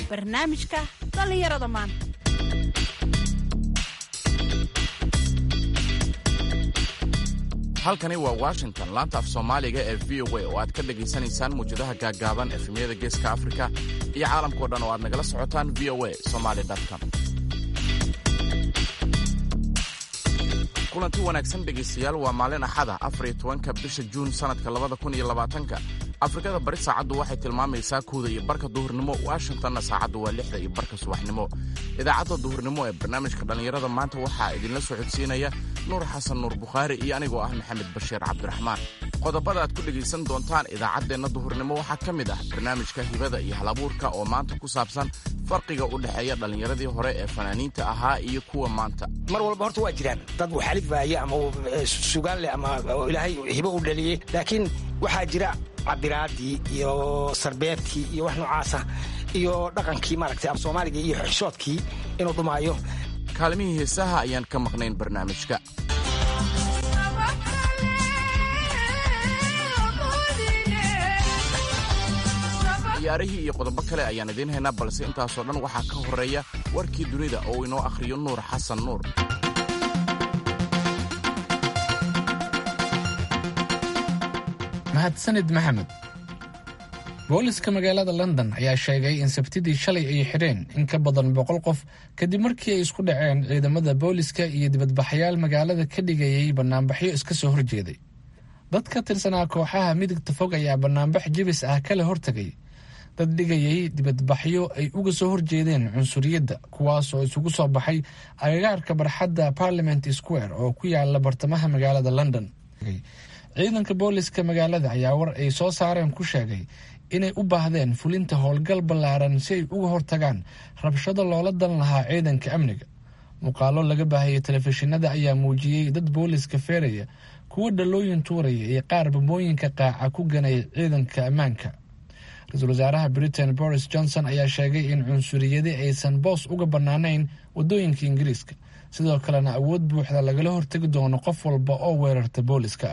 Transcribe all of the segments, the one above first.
barnaamijka dhallinyarada maanta halkani waa washington laanta af soomaaliga ee v o a oo aad ka dhegaysanaysaan muwjadaha gaaggaaban efemyada geeska afrika iyo caalamkao dhan oo aad nagala socotaan v o a somaly com kulanti wanaagsan dhegaystayaal waa maalin axada afariyo tobanka bisha juun sannadka labada kun iyo labaatanka afrikada bari saacaddu waxay tilmaamaysaa kuwda iyo barka duhurnimo washingtonna saacaddu waa lixda iyo barka subaxnimo idaacadda duhurnimo ee barnaamijka dhallinyarada maanta waxaa idinla socodsiinaya nuur xasan nuur bukhaari iyo anigoo ah maxamed bashiir cabdiraxmaan qodobada aad ku dhegaysan doontaan idaacaddeenna duhurnimo waxaa ka mid ah barnaamijka hibada iyo halabuurka oo maanta ku saabsan farqiga u dhexeeya dhallinyaradii hore ee fanaaniinta ahaa iyo kuwa maanta mar walba horta waa jiraan dad waxalifaya ama sugaan leh ama ilaahay hibo u dhaliyey laakiin waxaa jira cabiraadii iyo sarbeebtii iyo wax noocaasa iyo dhaqankii maaragtay af soomaaliga iyo xishoodkii inuu dhumaayo kaalmihii heesaha ayaan ka maqnayn barnaamijka ciyaarihii iyo qodobo kale ayaan idiin haynaa balse intaasoo dhan waxaa ka horreeya warkii dunida oo inoo akhriyo nuur xasan nuur mahadsanid maxamed booliska magaalada london ayaa sheegay in sabtidii shalay ay xidheen in ka badan boqol qof kadib markii ay isku dhaceen ciidamada booliska iyo dibadbaxayaal magaalada ka dhigayay banaanbaxyo iska soo horjeeday dad ka tirsanaa kooxaha midigta fog ayaa banaanbax jibis ah kala hortegay dad dhigayay dibadbaxyo ay uga soo horjeedeen cunsuriyadda kuwaas oo isugu soo baxay agagaarka barxadda parliament square oo ku yaala bartamaha magaalada london ciidanka booliska magaalada ayaa war ay soo saareen ku sheegay inay u baahdeen fulinta howlgal ballaaran si ay uga hortagaan rabshado loola dan lahaa ciidanka amniga muuqaalo laga baahayay telefishinada ayaa muujiyey dad booliska feeraya kuwa dhalooyin tuuraya iyo qaar bambooyinka qaaca ku ganaya ciidanka ammaanka ra-iisul wasaaraha britain boris johnson ayaa sheegay in cunsuriyadi aysan boos uga bannaanayn waddooyinka ingiriiska sidoo kalena awood buuxda lagala hortegi doono qof walba oo weerarta booliska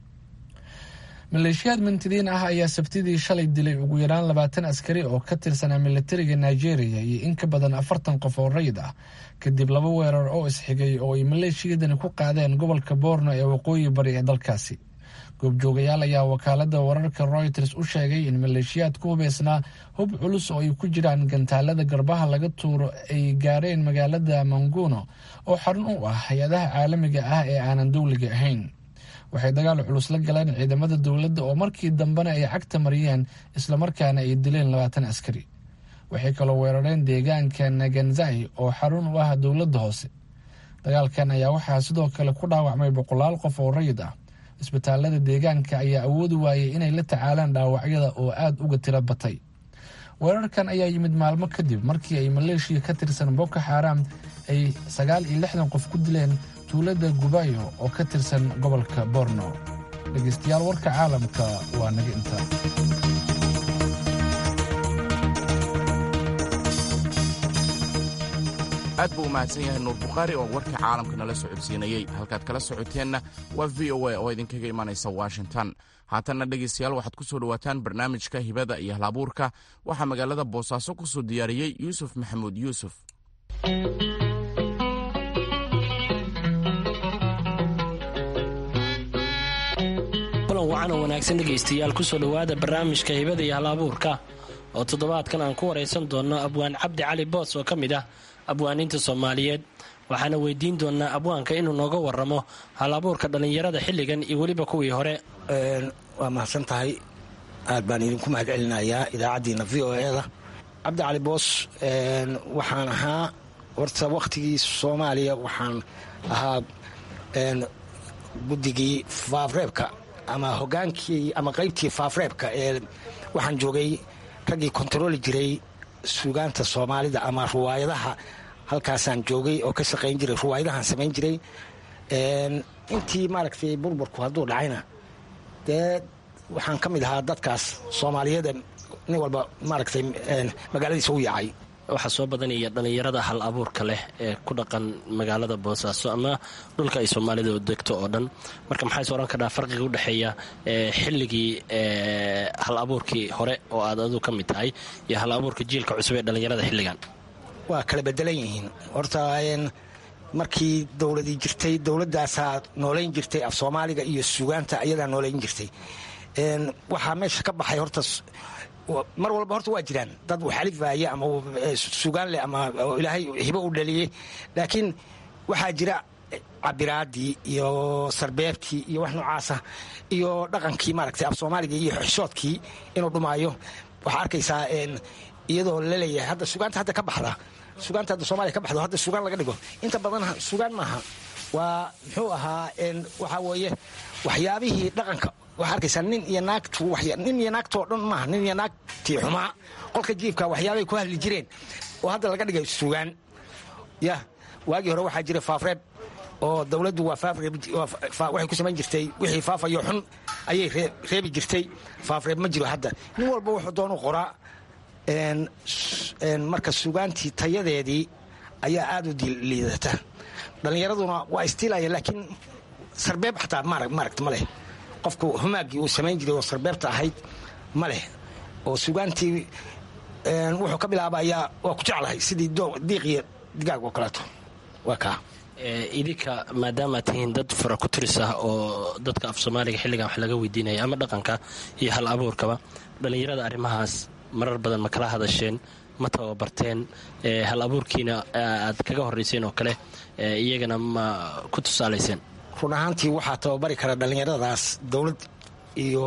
maleeshiyaad mintidiin ah ayaa sabtidii shalay dilay ugu yaraan labaatan askari oo ka tirsanaa militariga nigeria iyo in ka badan afartan qof oo rayid ah kadib laba weerar oo isxigay oo ay maleeshiyadani ku qaadeen gobolka boorno ee waqooyi bari ee dalkaasi goobjoogayaal ayaa wakaalada wararka royters u sheegay in maleeshiyaad ku hubeysnaa hub culus oo ay ku jiraan gantaalada garbaha laga tuuro ay gaareen magaalada manguno oo xarun u ah hay-adaha caalamiga ah ee aanan dowliga ahayn waxay dagaal culus la galeen ciidamada dowladda oo markii dambena ay cagta mariyeen islamarkaana ay dileen labaatan askari waxay kaloo weerareen deegaanka naganzai oo xarun u ah dowladda hoose dagaalkan ayaa waxaa sidoo kale ku dhaawacmay boqolaal qof oo rayid ah isbitaalada deegaanka ayaa awoodi waayay inay la tacaalaan dhaawacyada oo aada uga tiro batay weerarkan ayaa yimid maalmo kadib markii ay maleeshiya ka tirsan boko xaaraam ay sagaal iyo lixdan qof ku dileen tuulada gubayo oo ka tirsan gobolka borno dhegaystayaal warka caalamka waa naga intaa aad buu u mahadsan yahay nuur bukhaari oo warka caalamka nala socodsiinayey halkaad kala socoteenna waa v o a oo idinkaga imanaysa washington haatanna dhegaystayaal waxaad ku soo dhowaataan barnaamijka hibada iyo halabuurka waxaa magaalada boosaaso ku soo diyaariyey yuusuf maxamuud yuusuf kulan wacan oo wanaagsan dhegaystayaal kusoo dhowaada barnaamijka hibada iyo halabuurka oo toddobaadkan aan ku waraysan doonno abwaan cabdi cali boos oo ka mid ah abwaaniinta soomaaliyeed waxaana weydiin doonaa abwaanka inuu nooga waramo halabuurka dhallinyarada xilligan iyo weliba kuwii hore waa mahadsan tahay aad baan idinku mahad celinayaa idaacaddiina v o e da cabdi cali boos waxaan ahaa horta wakhtigii soomaaliya waxaan ahaa guddigii faafreebka ama hogaankii ama qaybtii faafreebka ee waxaan joogay raggii kontarooli jiray suugaanta soomaalida ama ruwaayadaha halkaasaan joogay oo ka shaqayn jiray ruwaayadahaan samayn jiray intii maaragtay burburku hadduu dhacayna dee waxaan ka mid ahaa dadkaas soomaaliyeed nin walba maaragtay magaaladiisa u yaacay waxaa soo badanaya dhallinyarada hal abuurka leh ee ku dhaqan magaalada boosaaso ama dhulka ay soomaalida degto oo dhan marka maxaa is oran kadhaa farqiga udhexeeya xilligii hal abuurkii hore oo aad adu ka mid tahay iyo hal abuurka jiilka cusub ee dhallinyarada xilligan waa kala bedelan yihiin horta markii dowladii jirtay dowladaasaa noolayn jirtay af soomaaliga iyo sugaanta ayadaa noolayn jirtay waxaa meesha ka baxay horta mar walba horta waa jiraan dad waxalifaya ama sugaan leh ama ilaahay hibo u dhaliyey laakiin waxaa jira cabiraadii iyo sarbeebtii iyo wax noocaasa iyo dhaqankii maaragtay af soomaaliga iyo xishoodkii inuu dhumaayo waxaa arkaysaa iyadoo laleeyahay hadda sugaanta hadda ka baxda sugaanta hadda soomaliya ka baxdo hadda sugaan laga dhigo inta badan sugaan maaha waa muxuu ahaa waxaa weeye waxyaabihii dhaqanka waxaa arkaysaa nin iyo naagtu nin iyo naagtoo dhan maaha nin iyo naagtii xumaa qolka jiifka waxyaabay ku hadli jireen oo hadda laga dhigay sugaan ya waagii hore waxaa jira faafreeb oo dowladdu waa waxay ku samayn jirtay wixii faafayo xun ayay reebi jirtay faafreeb ma jiro hadda nin walba wuxuu doonu qoraa marka sugaantii tayadeedii ayaa aad u liidata dhallinyaraduna waa istiilaya laakiin sarbeeb xataa maaragta ma leh qofku humaaggii uu samayn jiray oo sarbeebta ahayd ma leh oo sugaantii wuxuu ka bilaabayaa waa ku jeclahay sidii diiqiyo digaag oo kaleeto waa kaa idinka maadaamaad tihiin dad fara ku tiris ah oo dadka af soomaaliga xilligan wax laga weydiinaya ama dhaqanka iyo hal abuurkaba dhallinyarada arrimahaas marar badan ma kala hadasheen ma tababarteen hal abuurkiina aad kaga horrayseen oo kale iyagana ma ku tusaalayseen run ahaantii waxaa tababari kara dhallinyaradaas dowlad iyo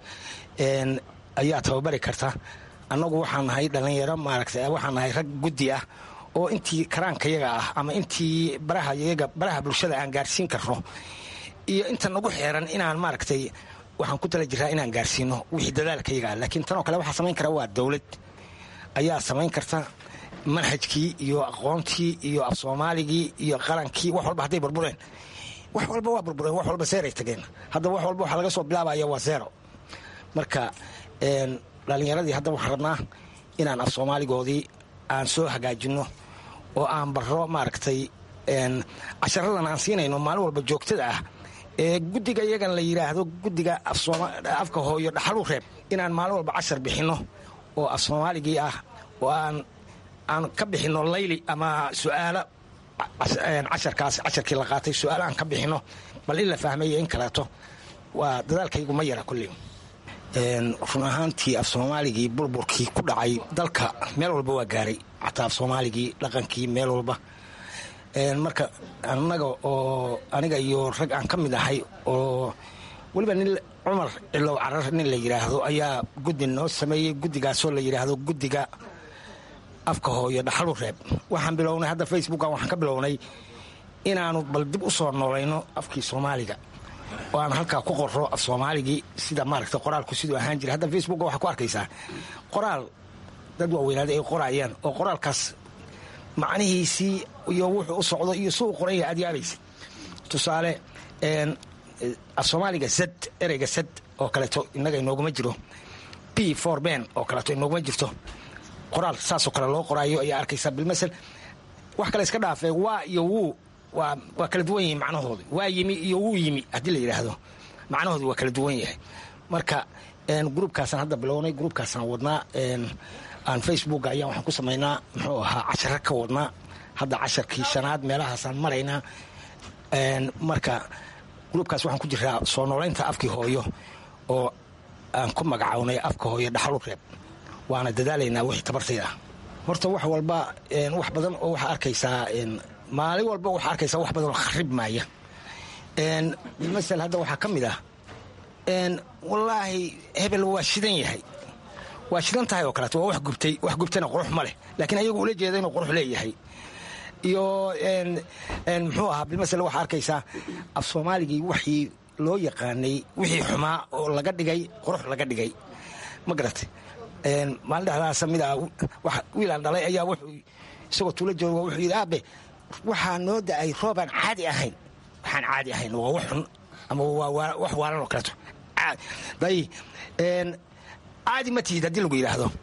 ayaa tababari karta annagu waxaan nahay dhallinyaro maaragta waxaan nahay rag guddi ah oo intii karaankayaga ah ama intii barahayaga baraha bulshada aan gaarsiin karno iyo inta nagu xeeran inaan maaragtay waxaan ku tala jiraa inaan gaarsiino wixii dadaalkayaga ah laakiin tanoo kale waxaa samayn kara waa dowlad ayaa samayn karta manhajkii iyo aqoontii iyo af soomaaligii iyo qarankii wax walba hadday burbureen wax walba waa burbureen wax walba seeray tageen haddaba wax walba waxaa laga soo bilaabaya waa zero marka dhallinyaradii hadda waxaan rabnaa inaan af soomaaligoodii aan soo hagaajinno oo aan barro maaragtay casharadan aan siinayno maalin walba joogtada ah ee guddiga iyagan la yidhaahdo guddiga afka hooyo dhaxalu reeb inaan maalin walba cashar bixinno oo af soomaaligii ah oo aan aan ka bixinno layli ama su'aalo casharkaas casharkii la qaatay su-aalo aan ka bixinno bal in la fahmayo in kaleeto waa dadaalkaygu ma yara kulley run ahaantii af soomaaligii burburkii ku dhacay dalka meel walba waa gaaray xataa af soomaaligii dhaqankii meel walba marka annaga oo aniga iyo rag aan ka mid ahay oo weliba nin cumar cilow carar nin la yidhaahdo ayaa guddi noo sameeyey guddigaasoo la yidhaahdo guddiga afka hooyo dhaxalu reeb waxaan bilownay hadda facebookan waxaan ka bilownay inaanu bal dib u soo noolayno afkii soomaaliga oo aan halkaa ku qorro af soomaaligii sida maaragta qoraalku siduu ahaan jira hadda facebooka waxaa ku arkaysaa qoraal dad waaweynaaday ay qoraayaan oo qoraalkaas macnihiisii iyo wuxuu u socdo iyo si uu qoranya aad yaabaysa tusaale af soomaaliga sad ereyga sad oo kaleeto innaga inooguma jiro b for ben oo kaleeto inooguma jirto qoraal saasoo kale loo qoraayo ayaa arkaysaa bilmasel wax kale iska dhaafee waa iyo wuu waa waa kala duwan yihiin macnahooda waa yimi iyo wuu yimi haddii la yidhaahdo macnahooda waa kala duwan yahay marka gruubkaasaan hadda bilownay gruubkaasaan wadnaa aan facebooka ayaan waxaan ku samaynaa muxuu ahaa cashara ka wadnaa hadda casharkii shanaad meelahaasaan maraynaa marka gruubkaas waxaan ku jiraa soo noolaynta afkii hooyo oo aan ku magacawnay afka hooyo dhaxalu reeb waana dadaalaynaa wixii tabartayda horta wax walba wax badan oo waxaa arkaysaa maalin walba waxaa arkaysaa wax badan oo kharib maaya masel hadda waxaa ka mid ah wallaahi hebel waa shidan yahay waa shidan tahay oo kaleeto waa wax gubtay wax gubtayna qurux ma leh laakiin ayagu ula jeeda inuu qurux leeyahay iyo muxuu ahaa bilmasel waxaa arkaysaa af soomaaligii waxii loo yaqaanay wixii xumaa oo laga dhigay qurux laga dhigay ma garatay maalin dhexdaasa mid ah wiilaan dhalay ayaa wuxuu isagoo tuula jooga wuxuu yidhi aabe waxaa noo da-ay roobaan caadi ahayn waxaan caadi ahayn waa wax xun ama waa wax waalan oo kaleeto day caadi ma tihid haddii lagu yidhaahdo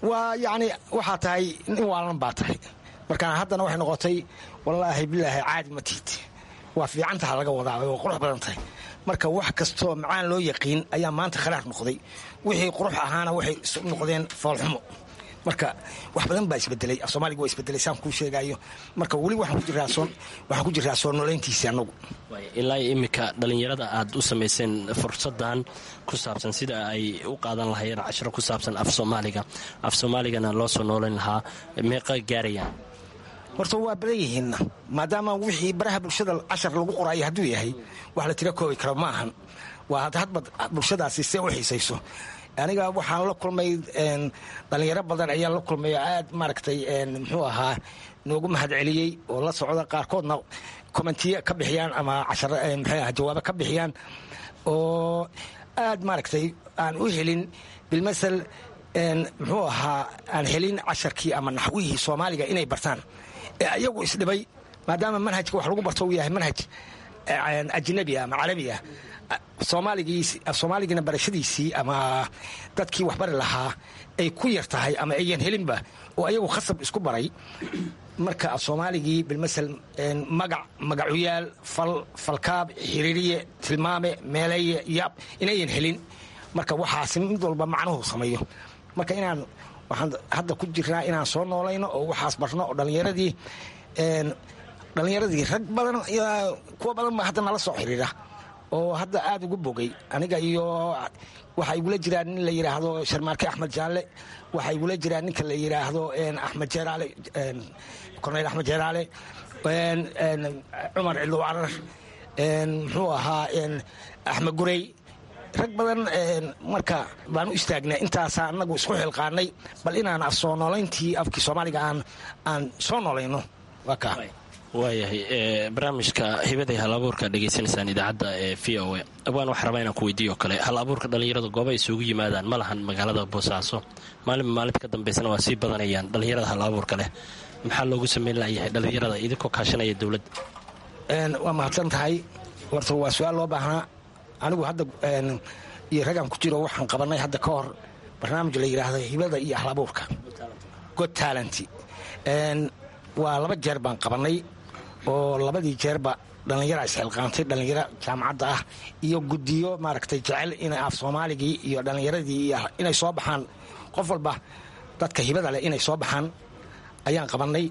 waa yacni waxaa tahay nin waalan baa tahay markaan haddana waxay noqotay wallaahi bilaahi caadi ma tihid waa fiicantaha laga wadaa oo qurux badan tahay marka wax kastoo macaan loo yaqiin ayaa maanta khalaar noqday wixii qurux ahaana waxay isu noqdeen foolxumo marka wax badan baa isbedelay soomaaliga waa isbedelay saan kuu sheegaayo marka weli waxaan ku jiraa soo noolayntiisii annagu ilaa iminka dhallinyarada aad u samayseen fursadan ku saabsan sida ay u qaadan lahaayeen cashiro ku saabsan af soomaaliga af soomaaligana loo soo noolayn lahaa meeqa gaarayaan horta waa badan yihiinna maadaama wixii baraha bulshada cashar lagu qoraayo hadduu yahay wax la tira koobi karo ma ahan waa hadba bulshadaasi see u xiisayso aniga waxaan la kulmay dhallinyaro badan ayaan la kulmay oo aad maaragtay muxuu ahaa noogu mahadceliyey oo la socda qaarkoodna kommentiye ka bixiyaan ama cashar muxuu aha jawaabo ka bixiyaan oo aad maaragtay aan u helin bilmasel muxuu ahaa aan helin casharkii ama naxwihii soomaaliga inay bartaan ee ayagu isdhibay maadaama manhajka wax lagu barto uu yahay manhaj ajnabi ama carabi ah soomaaligina barashadiisii ama dadkii waxbari lahaa ay ku yar tahay ama ayan helinba oo ayagu khasab isku baray marka soomaaligii bilmasel magac magacuyaal fal falkaab xiriiriye tilmaame meeleeye yaab inayan helin marka waxaasi mid walba macnuhu sameeyo marka inaan waxaan hadda ku jirnaa inaan soo noolayno oo waxaas barno oo dhallinyaradii dhallinyaradii rag badan kuwa badan baa hadda nala soo xiriira oo hadda aad ugu bogay aniga iyo waxaa igula jiraa nin la yidhaahdo sharmaarke axmed jaalle waxaa igula jiraa ninka la yidhaahdo axmed jeeraale korneyl axmed jeeraale cumar cidlow carar muxuu ahaa axmed gurey rag badan marka baan u istaagnay intaasaa anagu isku xilqaanay bal inaan af soo noolayntii afkii soomaaliga aan aan soo noolayno waa kaa waayahay barnaamijka hibaday hal abuurka dhegaysanaysaan idaacadda ee v o a abwaan waxaa rabaa inaan ku weydiiyo kale hal abuurka dhallinyarada gooba isugu yimaadaan ma lahan magaalada boosaaso maalinba maalinta ka dambaysana waa sii badanayaan dhallinyarada hal abuurka leh maxaa loogu sameyn layahay dhallinyarada idinkoo kaashanaya dowladda waa mahadsan tahay horta waa su-aal loo baahnaa anigu hadda iyo ragaan ku jiro waxaan qabanay hadda ka hor barnaamij la yidhaahdo hibada iyo hal abuurka god talent waa laba jeer baan qabanay oo labadii jeerba dhallinyara isxilqaantay dhallinyaro jaamacadda ah iyo guddiyo maaragtay jecel in af soomaaligii iyo dhallinyaradii inay soo baxaan qof walba dadka hibada leh inay soo baxaan ayaan qabanay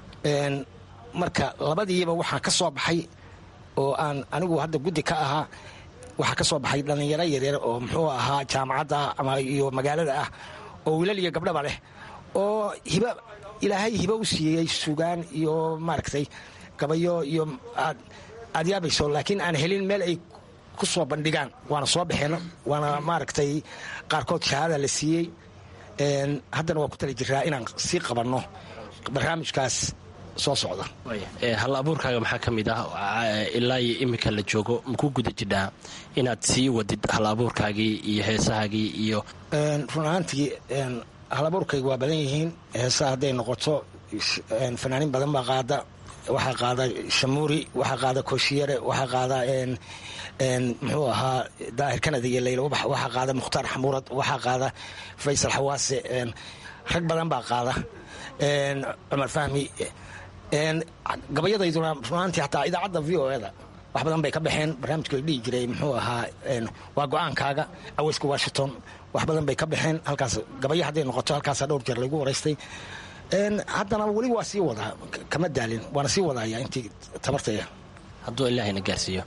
marka labadiiba waxaa ka soo baxay oo aan anigu hadda guddi ka ahaa waxaa ka soo baxay dhallinyaro yaryar oo muxuu ahaa jaamacadda ama iyo magaalada ah oo wiilal iyo gabdhaba leh oo hiba ilaahay hiba u siiyey sugaan iyo maaragtay gabayo iyo aad yaabayso laakiin aan helin meel ay ku soo bandhigaan waana soo baxeen waana maaragtay qaarkood shahaada la siiyey haddana waa ku tali jiraa inaan sii qabanno barnaamijkaas soo socda hal abuurkaaga maxaa ka mid ah ilaa iyo iminka la joogo makuu guda jidhaa inaad sii wadid hal abuurkaagii iyo heesahaagii iyo run ahaantii hal abuurkayga waa badan yihiin heesaha hadday noqoto fanaaniin badan baa qaada waxaa qaada shamuuri waxaa qaada koshiyare waxaa qaada muxuu ahaa daahir kanada iyo leyla ubax waxaa qaada mukhtaar xamuurad waxaa qaada faysal xawaase rag badan baa qaada cumar fahmi gabayadayduna runaantii hataa idaacadda v o eda wax badan bay ka baxeen barnaamijka la dhihi jiray muxuu ahaa waa go-aankaaga aweyska washington wax badan bay ka baxeen halkaas gabayo hadday noqoto halkaasa dhowr jeer laygu waraystay haddana weli waa sii wadaa kama daalin waana sii wadaaya intii tabartaya hadduu ilaahayna gaarsiiyo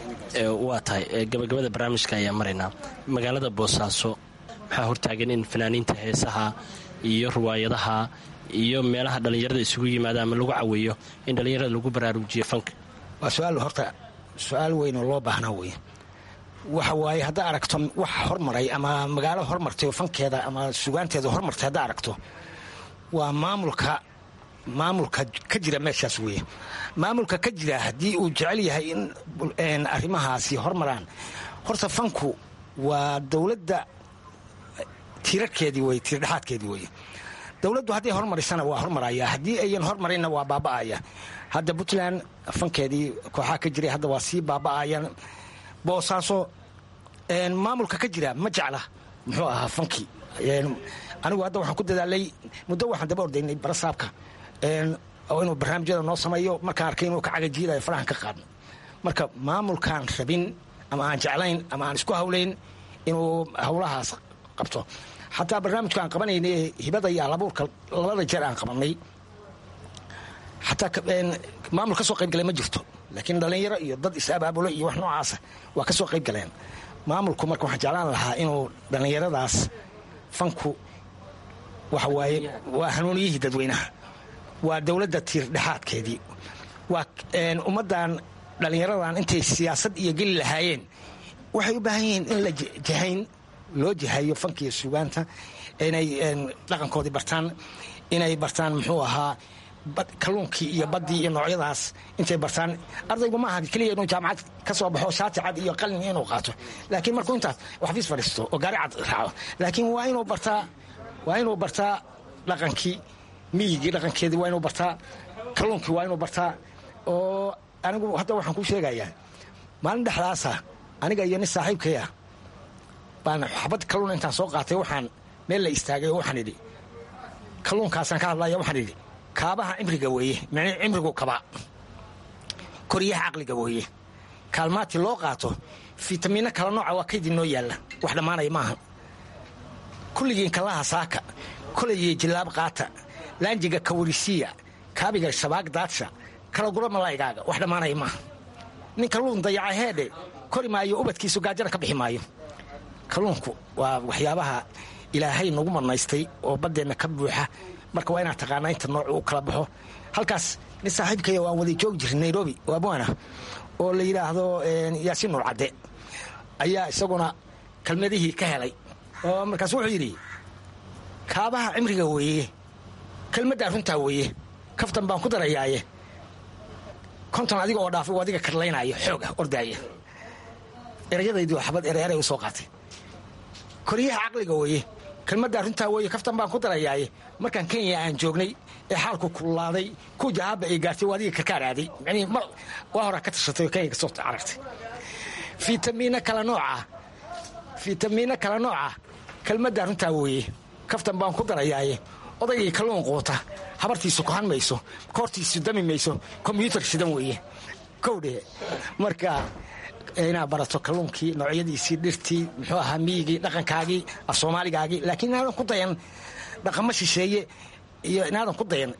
waa tahay gabagabada barnaamijka ayaa maraynaa magaalada boosaaso maxaa hortaagan in fanaaniinta heesaha iyo riwaayadaha iyo meelaha dhallinyarada isugu yimaada ama lagu caweeyo in dhallinyarada lagu baraarujiyo fanka waa su-aal horta su-aal weyn oo loo baahnaa wey waxa waaye haddaa aragto wax hormaray ama magaalo hormartay oo fankeeda ama sugaanteeda hormartay haddaa aragto waa maamulka maamulka ka jira meeshaas weeye maamulka ka jira haddii uu jecel yahay in arrimahaasi hormaraan horta fanku waa dowladda tiirarkeedii wey tiirdhexaadkeedii weye dowladdu hadday hormarisana waa hormaraya haddii ayan hormarinna waa baaba'aya hadda puntland fankeedii kooxaa ka jiray hadda waa sii baaba'ayan boosaaso maamulka ka jira ma jecla muxuu ahaa fankii anigu hadda waxaan ku dadaalay muddo waxaan daba ordaynay barasaabka oo inuu barnaamijyada noo sameeyo markaan arkay inuu ka cagajiidayo farahan ka qaadno marka maamulkaan rabin ama aan jeclayn ama aan isku hawlayn inuu howlahaas qabto xataa barnaamijka aan qabanayna hibada iyo alabuurka labada jeer aan qabanay xataa maamul ka soo qayb galay ma jirto laakiin dhallinyaro iyo dad is-abaabulo iyo wax noocaasa waa ka soo qayb galeen maamulku marka waxaan jeclaan lahaa inuu dhallinyaradaas fanku waxa waaye waa hanuuniyihii dadweynaha waa dowladda tiir dhexaadkeedii waa ummaddan dhallinyaradan intay siyaasad iyo geli lahaayeen waxay u baahan yihiin in la jahayn loo jahayo fankiiyo sugaanta inay dhaqankoodii bartaan inay bartaan muxuu ahaa kalluunkii iyo baddii iyo noocyadaas intay bartaan ardaygu ma aha keliya inuu jaamacad ka soo baxo shaati cad iyo qalin inuu qaato laakiin markuu intaas xafiis fadhiisto oo gaari cad raaco laakiin waa inuu bartaa waa inuu bartaa dhaqankii miyigii dhaqankeedii waa inuu bartaa kalluunkii waa inuu bartaa oo anigu hadda waxaan kuu sheegayaa maalin dhexdaasa aniga iyo nin saaxiibkaya baan xabad kalluun intaan soo qaatay waxaan meel la istaagay oo waxaan idhi kalluunkaasaan ka hadlaya waxaan idhi kaabaha cimriga weeye mn cimrigu kabaa koryaha caqliga weeye kaalmaati loo qaato fitamiino kala nooca waa kaydii noo yaalla wax dhammaanaya maaha kulligiin kallaha saaka kolayiyo jilaab qaata laanjiga kawarisiya kaabiga shabaag daadsha kala gura malaygaaga wax dhammaanaya maaha nin kalluun dayaca heedhe kori maayo ubadkiisu gaajana ka bixi maayo kalluunku waa waxyaabaha ilaahay nagu manaystay oo baddeenna ka buuxa marka waa inaad taqaanaa inta noocu u kala baxo halkaas nin saaxiibkaya waan wada joogi jiray nairobi oo abwaana oo la yidhaahdo yaasiin nuur cadde ayaa isaguna kelmadihii ka helay oo markaas wuxuu yidhi kaabaha cimriga weeye kelmaddaa runtaa weeye kaftan baan ku darayaaye konton adiga oo dhaafay oo adiga karlaynaayo xooga ordaaya erayadaydi waa xabad ereeray u soo qaatay koryaha caqliga weeye kelmaddaa runtaa weeye kaftan baan ku darayaaye markaan kenya aan joognay ee xaalku kululaaday ku jahaaba ay gaartay waa adiga karkaar aaday manii mar waa horaa ka tashatay oo kenya ka soo carartay fitamiino kala nooca fitamiino kala nooca kelmaddaa runtaa weeye kaftan baan ku darayaaye odaygii kalluun quuta habartiisu kohan mayso koortiisu dami mayso kombyuutar shidan weeye kowdhe marka inaad barato kalluunkii noocyadiisii dhirtii muxuu ahaa miyigii dhaqankaagii af soomaaligaagii laakiin inaadan ku dayan dhaqamo shisheeye iyo inaadan ku dayan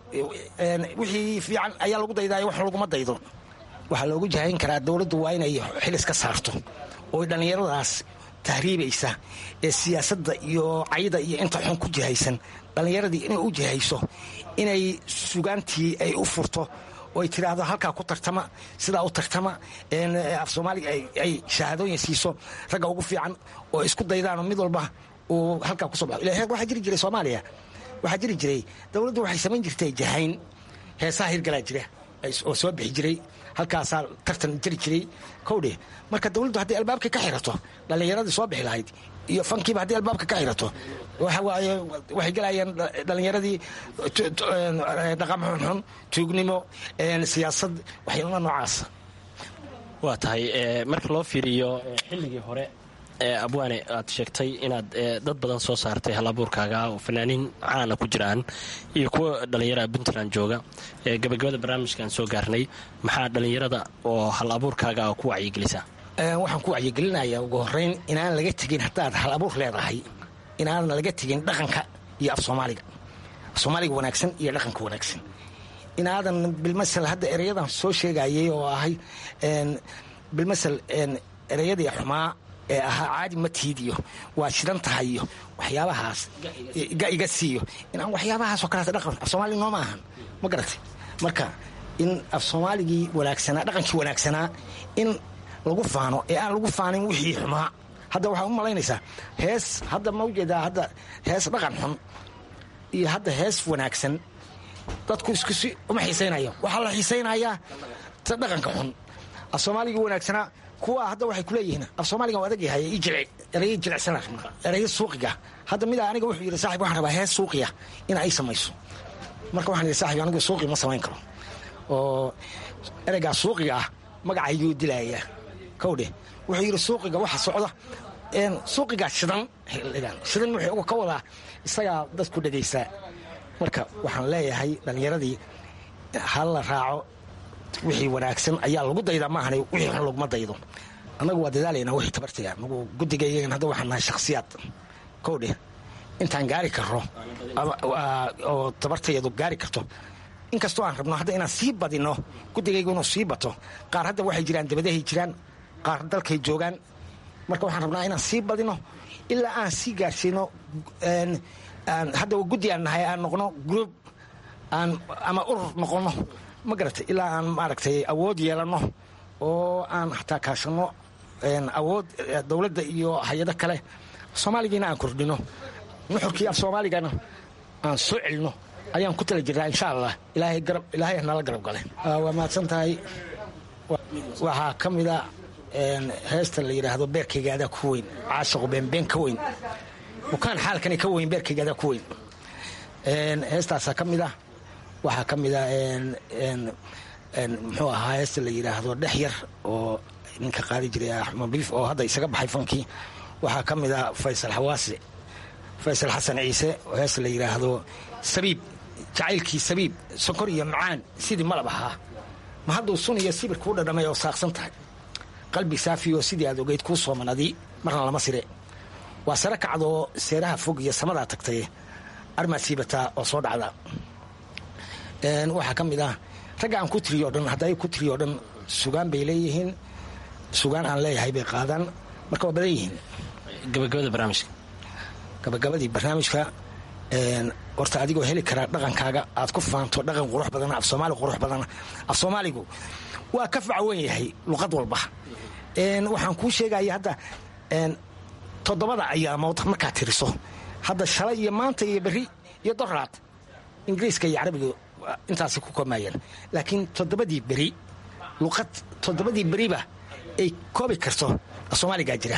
wixii fiican ayaa lagu daydaayo wax laguma daydo waxaa loogu jahayn karaa dowladdu waa inay xilis ka saarto oo dhallinyaradaas tahriibaysa ee siyaasadda iyo cayda iyo inta xun ku jihaysan dhallinyaradii inay u jihayso inay sugaantii ay u furto oo ay tiraahdo halkaa ku tartama sidaa u tartama af soomaaliga ay shahaadooyin siiso ragga ugu fiican oo isku daydaanoo mid walba uu halkaa kusoo baxo ila waxaa jiri jiray soomaaliya waxaa jiri jiray dowladdu waxay samayn jirtay jahayn heesaha hirgalaa jira oo soo bixi jiray halkaasaa tartan jiri jiray kowdhe marka dowladdu hadday albaabka ka xirato dhallinyaradii soo bixi lahayd iyo fankiiba haddii albaabka ka xirato waxa waaye waxay gelayaan dhallinyaradii dhaqan xunxun tuugnimo siyaasad waxyaala noocaasa waa tahay marka loo fiiriyo xilligii hore abwaane aad sheegtay inaad dad badan soo saartay hal abuurkaaga oo fanaaniin caana ku jiraan iyo kuwa dhallinyarada puntland jooga gabagabada barnaamijkaan soo gaarnay maxaa dhallinyarada oo hal abuurkaaga ku wacyigelisaa waxaan ku wacyigelinayaa ugu horeyn inaan laga tegin haddaad hal abuur leedahay inaadan laga tegin dhaqanka iyo af soomaaliga af soomaaliga wanaagsan iyo dhaqanka wanaagsan inaadan bilmasel hadda ereyadan soo sheegayay oo ahay bilmasel ereyadii xumaa ee ahaa caadi matiid iyo waa shidan tahay iyo waxyaabahaas iga siiyo inaan waxyaabahaasoo kaleeta dhaqan af soomaaliga nooma ahan ma garatay marka in af soomaaligii wanaagsanaa dhaqankii wanaagsanaa in lagu faano ee aan lagu faanin wixii xumaa hadda waxaa u malaynaysaa hees hadda ma ujeedaa hadda hees dhaqan xun iyo hadda hees wanaagsan dadku iskusi uma xiisaynayo waxaa la xiisaynayaa ta dhaqanka xun af soomaaligii wanaagsanaa kuwa hadda waxay kuleeyihiin af soomaaligan adag yahay erey jilicsan ereyo suuqiga hadda midaa aniga wuxuu yidhi saaxib waxaan rabaa hees suuqiya in ay samayso marka waxaan yidhi saaxib anigu suuqi ma samayn karo oo ereygaa suuqiga ah magacayguu dilayaa kowdhe wuxuu yidhi suuqiga waxa socda suuqigaa shidan xilligan shidan wuxuu ka wadaa isagaa dadku dhegaysaa marka waxaan leeyahay dhallinyaradii ha la raaco wixii wanaagsan ayaa lagu daydaa maahan wixii xun laguma daydo annagu waa dadaalaynaa wixii tabartaya anagu guddigaygan hadda waxaan nahay shakhsiyaad kow dheh intaan gaari karro oo tabartayadu gaari karto inkastoo aan rabno hadda inaan sii badino guddigaygu inuu sii bato qaar hadda waxay jiraan dabadahay jiraan qaar dalkay joogaan marka waxaan rabnaa inaan sii badino ilaa aan sii gaarsiino hadda guddi aan nahay aan noqno gruub aan ama urur noqono ma garatay ilaa aan maaragtay awood yeelanno oo aan xataa kaashanno awood dowladda iyo hay-ado kale soomaaligiina aan kordhino nuxurkii af soomaaligana aan soo celino ayaan ku tala jirnaa insha allah ilaahay nala garab gale waa mahadsan tahay waxaa ka mida heesta la yidhaahdo beerkaygaadaa ku weyn caashaqu beenbeen ka weyn bukaan xaalkani ka weyn beerkaygaadaa ku weyn heestaasaa ka mid ah waxaa ka mid a muxuu ahaa heesta la yidhaahdo dhex yar oo ninka qaadi jiray axmed biif oo hadda isaga baxay fankii waxaa ka mid a faysal xawaase faysal xasan ciise oo heesta la yidhaahdo sabiib jacaylkii sabiib sokor iyo macaan sidii malab ahaa ma hadduu sun iyo sibir kuu dhadhamay oo saaqsan tahay qalbi saafi oo sidii aad ogeyd kuu soomanadii marna lama sire waa sare kacdoo seeraha fog iyo samadaa tagtay armaad siibataa oo soo dhacda waxaa ka mid ah ragga aan ku tiriyo o dhan hadday ku tiriyo o dhan sugaan bay leeyihiin sugaan aan leeyahay bay qaadaan marka waa badan yihiin gabagabada barnaamijka gabagabadii barnaamijka horta adigoo heli karaa dhaqankaaga aad ku faanto dhaqan qurux badan af soomaali qurux badan af soomaaligu waa ka facwan yahay luqad walba waxaan kuu sheegaya hadda toddobada ayaamood markaad tiriso hadda shalay iyo maanta iyo berri iyo doraad ingiriiska iyo carabiga intaasay ku koobmayeen laakiin toddobadii beri luqad toddobadii beriba ay koobi karto soomaaligaa jira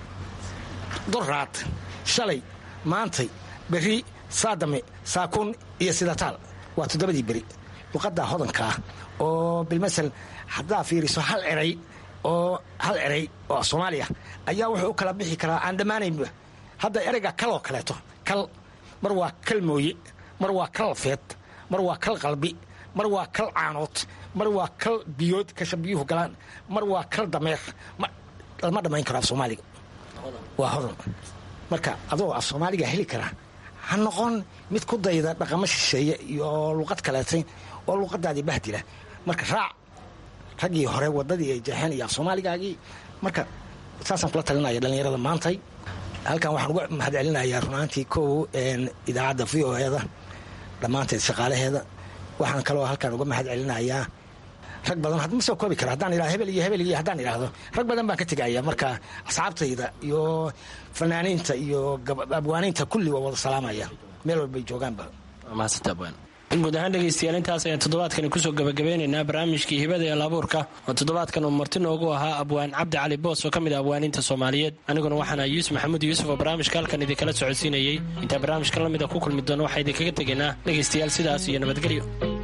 doraad shalay maantay berri saadame saakuun iyo sidataal waa toddobadii beri luqaddaa hodanka ah oo bilmasel haddaa fiiriso hal eray oo hal eray oo soomaaliya ayaa wuxuu u kala bixi karaa aan dhammaanaynba hadda ereyga kaloo kaleeto kal mar waa kal mooye mar waa kal feed mar waa kal qalbi mar waa kal caanood mar waa kal biyood kasha biyuhu galaan mar waa kal dameer lama dhammayn karo af soomaaliga waa hodan marka adoo af soomaaliga heli karaa ha noqon mid ku dayda dhaqamo shisheeye iyo luqad kaleetay oo luqadaadii bahdila marka raac raggii hore wadadii ay jeexeen iyo af soomaaligaagii marka saasaan kula talinaya dhallinyarada maantay halkan waxaan uga mahadcelinayaa runaantii kow idaacadda v o eda dhammaanteed shaqaalaheeda waxaan kaloo halkan uga mahad celinayaa rag badan ma soo koobi kara haddaan idhahdo hebel iyo hebel iyo haddaan idhaahdo rag badan baan ka tegaya marka asxaabtayda iyo fanaaniinta iyo abwaaniinta kulli waa wada salaamaya meel walbay joogaanba guud ahaan dhegaystayaal intaas ayaan toddobaadkani kusoo gabagabeynaynaa barnaamijkii hibada ee laabuurka oo toddobaadkan uu marti noogu ahaa abwaan cabdi cali boos oo ka mid a abwaaniinta soomaaliyeed aniguna waxaan ahay yuusuf maxamuud yuusuf oo barnaamijka halkan idinkala socodsiinayey intaa barnaamijka la mid a ku kulmi doono waxaa idinkaga tegaynaa dhegaystayaal sidaas iyo nabadgelyo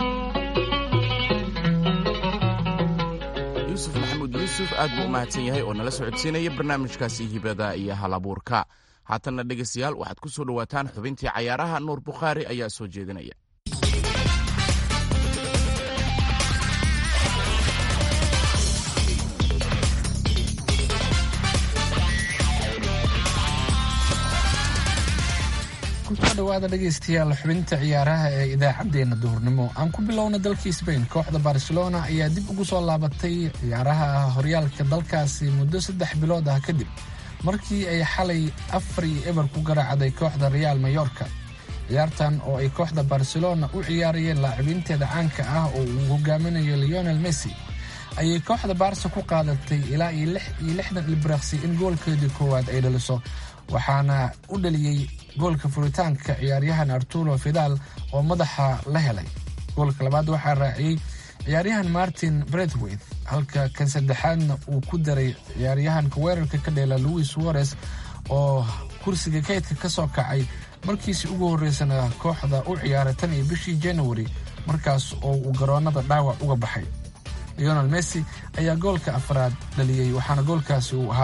yuusuf maxamuud yuusuf aad buu u mahadsan yahay oo nala socodsiinaya barnaamijkaasi hibada iyo halabuurka haatanna dhegaystayaal waxaad ku soo dhowaataan xubintii cayaaraha nuur bukhaari ayaa soo jeedinaya kusoo dhawaada dhegaystayaal xubinta ciyaaraha ee idaacaddeenna duhurnimo aan ku bilowna dalkii sbain kooxda barcelona ayaa dib ugu soo laabatay ciyaaraha horyaalka dalkaasi muddo saddex bilood ah kadib markii ay xalay afar iyo eber ku garaacday kooxda reaal mayorka ciyaartan oo ay kooxda barcelona u ciyaarayeen laacibiinteeda caanka ah oo uu hogaaminayo leonel messi ayay kooxda baarsa ku qaadatay ilaa iyo lix iyo lixdan ilbiraqsi in goolkeedii koowaad ay dhaliso waxaana u dhaliyey goolka furitaanka ciyaaryahan arturo fidal oo madaxa la helay goolka labaad waxaa raaciyey ciyaaryahan martin bredwith halka kan saddexaadna uu ku daray ciyaaryahanka weerarka ka dheela louis suarez oo kursiga kaydka ka soo kacay markiisii ugu horreysana kooxda u ciyaaray tan iyo bishii januari markaas oo uu garoonnada dhaawac uga baxay leonel messi ayaa goolka afraad dhaliyey waxaana goolkaasi uu ahaa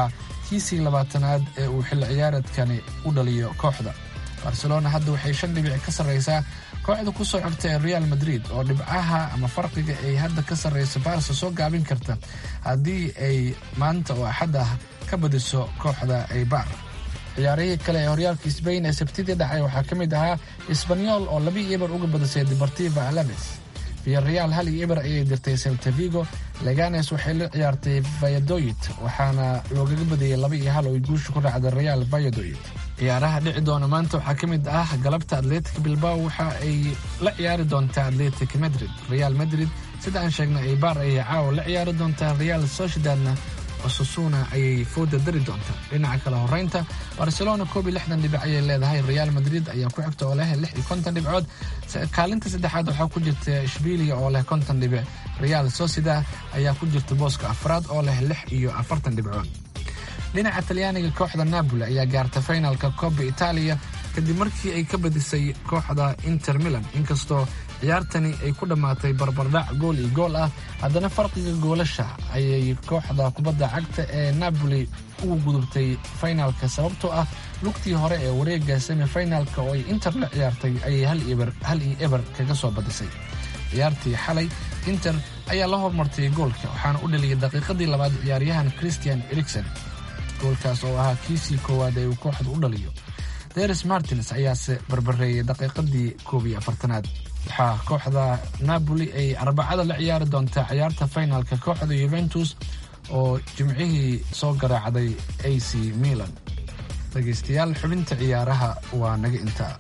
kiisii labaatanaad ee uu xilli ciyaareedkani u dhaliyo kooxda barcelona hadda waxay shan dhibic ka sarreysaa kooxda ku soo xigta ee real madrid oo dhibcaha ama farqiga ay hadda ka sarreyso barsa soo gaabin karta haddii ay maanta oo axad ah ka badiso kooxda aybar ciyaarihii kale ee horyaalka sbain ee sabtidii dhacay waxaa ka mid ahaa isbanyol oo laba iyo eber uga badisay deportiva alaves viyareal hal iyo eber ayay dirtay selta vigo leganes waxay la ciyaartay vayadoyit waxaana loogaga badiyey laba iyo hal oo ay guusha ku raacday real vayadoyit ciyaaraha dhici doona maanta waxaa ka mid ah galabta atletic bilbao waxa ay la ciyaari doontaa atletic madrid real madrid sida aan sheegnay aybar ayay caawa la ciyaari doontaa real sociedadna osasuna ayay fooda dari doontaa dhinaca kale horeynta barcelona koob iyo lixdan dhibic ayay leedahay real madrid ayaa ku xigta oo leh lix iyo konton dhibcood kaalinta saddexaad waxaa ku jirta shbilia oo leh konton dhibic real sociedad ayaa ku jirta booska afraad oo leh lix iyo afartan dhibcood dhinaca talyaaniga kooxda napoli ayaa gaarta finalka koobba itaaliya kadib markii ay ka badisay kooxda inter milan inkastoo ciyaartani ay ku dhammaatay barbardhac gool iyo gool ah haddana farqiga goolasha ayay kooxda kubadda cagta ee napoli ugu gudubtay finalka sababtoo ah lugtii hore ee wareega semifinalka oo ay inter la ciyaartay ayay hal iyo eber kaga soo badisay ciyaartii xalay inter ayaa la hormartay goolka waxaana u dhaliyay daqiiqadii labaad ciyaaryahan christian erikson goolkaas oo ahaa kiisii koowaad ee uu kooxda u dhaliyo deres martins ayaase barbareeyay daqiiqadii koob iyo afartanaad waxaa kooxda napoli ay arbacada la ciyaari doontaa ciyaarta finalka kooxda yuventus oo jimcihii soo garaacday a c milan dhegaystayaal xubinta ciyaaraha waa naga intaa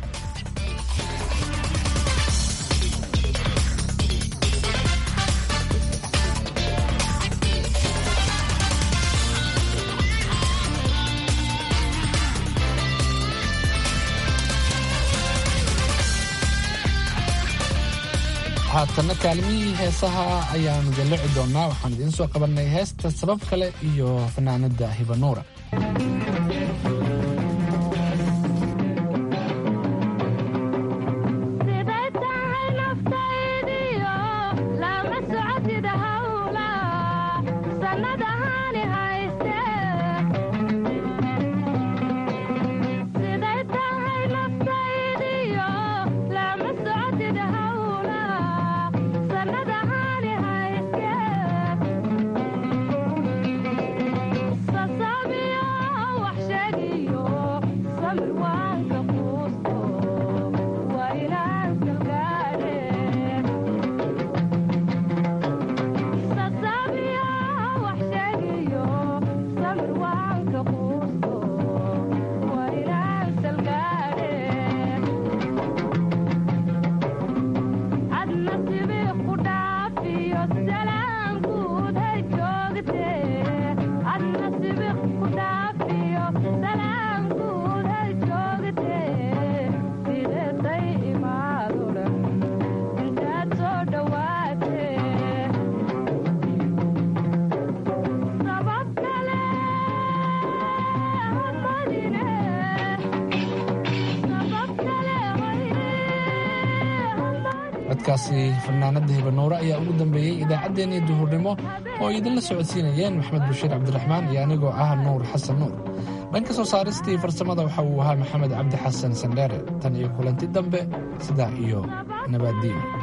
haatanna kaalimihii heesaha ayaanu jallici doonnaa waxaan idiin soo qabannay heesta sabab kale iyo fanaanadda hibanuura codkaasi fanaanada hibanuure ayaa ugu dambeeyey idaacaddeenii duhurnimo oo ay idinla socodsiinayeen maxamed bashiir cabdiraxmaan iyo anigoo ah nuur xasan nuur dhanka soo saaristii farsamada waxa uu ahaa maxamed cabdi xasan sandheere tan iyo kulanti dambe sidaa iyo nabaaddiin